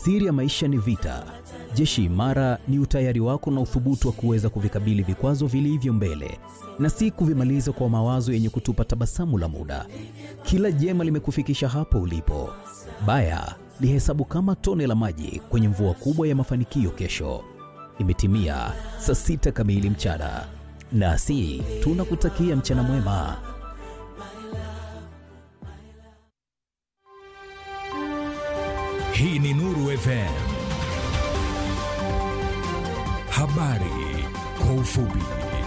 Siri ya maisha ni vita. Jeshi imara ni utayari wako na uthubutu wa kuweza kuvikabili vikwazo vilivyo mbele na si kuvimaliza kwa mawazo yenye kutupa tabasamu la muda. Kila jema limekufikisha hapo ulipo. Baya lihesabu kama tone la maji kwenye mvua kubwa ya mafanikio kesho. Imetimia saa sita kamili mchana, nasi tunakutakia mchana mwema. Hii ni Nuru FM. Habari kwa ufupi.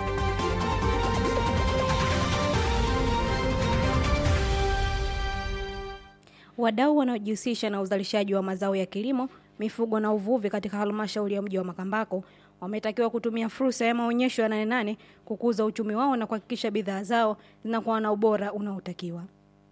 Wadau wanaojihusisha na uzalishaji wa mazao ya kilimo, mifugo na uvuvi katika halmashauri ya mji wa Makambako wametakiwa kutumia fursa ya maonyesho ya Nane Nane kukuza uchumi wao na kuhakikisha bidhaa zao zinakuwa na ubora unaotakiwa.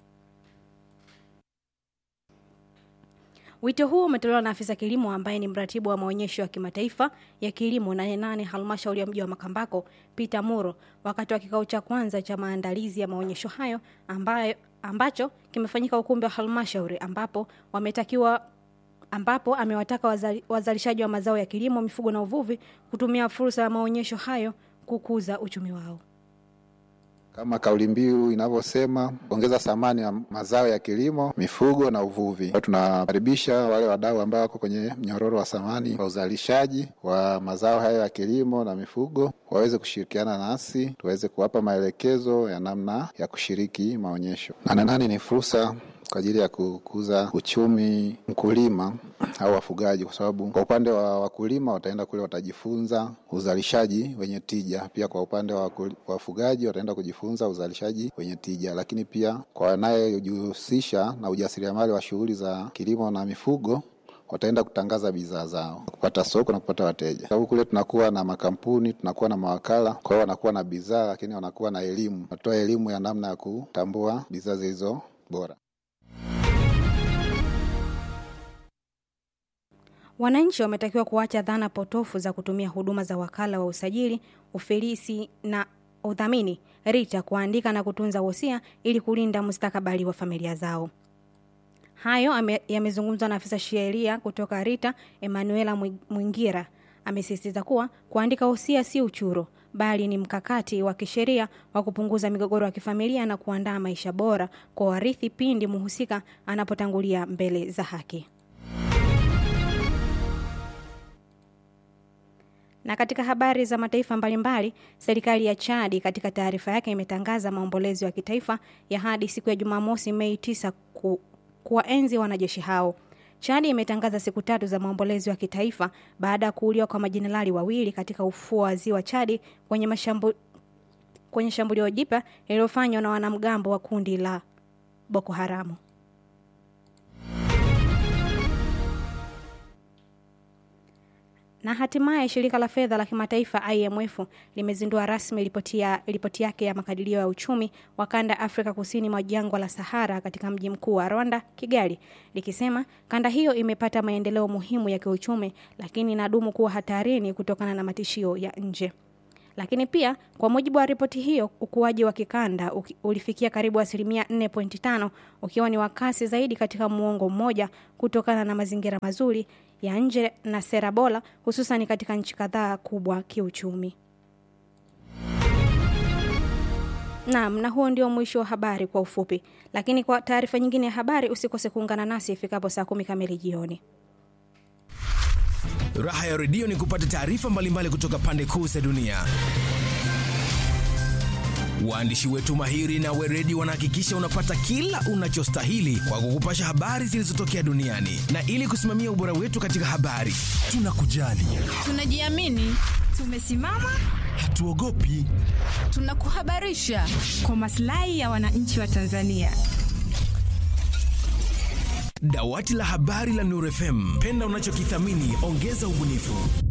Wito huo umetolewa na afisa kilimo ambaye ni mratibu wa maonyesho ya kimataifa ya kilimo Nane Nane halmashauri ya mji wa Makambako, Peter Muro, wakati wa kikao cha kwanza cha maandalizi ya maonyesho hayo ambayo, ambacho kimefanyika ukumbi wa halmashauri ambapo wametakiwa ambapo amewataka wazali, wazalishaji wa mazao ya kilimo, mifugo na uvuvi kutumia fursa ya maonyesho hayo kukuza uchumi wao. Kama kauli mbiu inavyosema, kuongeza thamani ya mazao ya kilimo, mifugo na uvuvi. Tunakaribisha wale wadau ambao wako kwenye mnyororo wa thamani wa uzalishaji wa mazao hayo ya kilimo na mifugo waweze kushirikiana nasi tuweze kuwapa maelekezo ya namna ya kushiriki maonyesho. Nane Nane ni fursa kwa ajili ya kukuza uchumi mkulima au wafugaji, kwa sababu kwa upande wa wakulima wataenda kule watajifunza uzalishaji wenye tija. Pia kwa upande wa wafugaji wataenda kujifunza uzalishaji wenye tija, lakini pia kwa wanayejihusisha na ujasiriamali wa shughuli za kilimo na mifugo wataenda kutangaza bidhaa zao, kupata soko na kupata wateja. Sababu kule tunakuwa na makampuni, tunakuwa na mawakala, kwa hiyo wanakuwa na bidhaa, lakini wanakuwa na elimu, natoa elimu ya namna ya kutambua bidhaa zilizo bora. Wananchi wametakiwa kuacha dhana potofu za kutumia huduma za wakala wa usajili, ufilisi na udhamini RITA kuandika na kutunza wosia ili kulinda mustakabali wa familia zao. Hayo yamezungumzwa na afisa sheria kutoka RITA Emanuela Mwingira. Amesisitiza kuwa kuandika wosia si uchuro, bali ni mkakati wa kisheria wa kupunguza migogoro ya kifamilia na kuandaa maisha bora kwa warithi pindi mhusika anapotangulia mbele za haki. Na katika habari za mataifa mbalimbali, serikali ya Chadi katika taarifa yake imetangaza maombolezo ya kitaifa ya hadi siku ya Jumamosi Mei 9 ku, kuwaenzi wanajeshi hao. Chadi imetangaza siku tatu za maombolezo ya kitaifa baada ya kuuliwa kwa majenerali wawili katika ufuo wa ziwa Chadi kwenye mashambu, kwenye shambulio jipya lililofanywa na wanamgambo wa kundi la Boko Haramu. Na hatimaye shirika la fedha la kimataifa IMF limezindua rasmi ripoti ya ripoti yake ya makadirio ya uchumi wa kanda Afrika kusini mwa jangwa la Sahara katika mji mkuu wa Rwanda, Kigali, likisema kanda hiyo imepata maendeleo muhimu ya kiuchumi, lakini inadumu kuwa hatarini kutokana na matishio ya nje. Lakini pia kwa mujibu wa ripoti hiyo, ukuaji wa kikanda ulifikia karibu asilimia 4.5 ukiwa ni wa kasi zaidi katika muongo mmoja kutokana na mazingira mazuri ya nje na sera bora hususan katika nchi kadhaa kubwa kiuchumi. Naam, na huo ndio mwisho wa habari kwa ufupi, lakini kwa taarifa nyingine ya habari usikose kuungana nasi ifikapo saa kumi kamili jioni. Raha ya redio ni kupata taarifa mbalimbali kutoka pande kuu za dunia. Waandishi wetu mahiri na weredi wanahakikisha unapata kila unachostahili kwa kukupasha habari zilizotokea duniani, na ili kusimamia ubora wetu katika habari, tunakujali, tunajiamini, tumesimama, hatuogopi, tunakuhabarisha kwa maslahi ya wananchi wa Tanzania. Dawati la habari la Nuru FM, penda unachokithamini, ongeza ubunifu.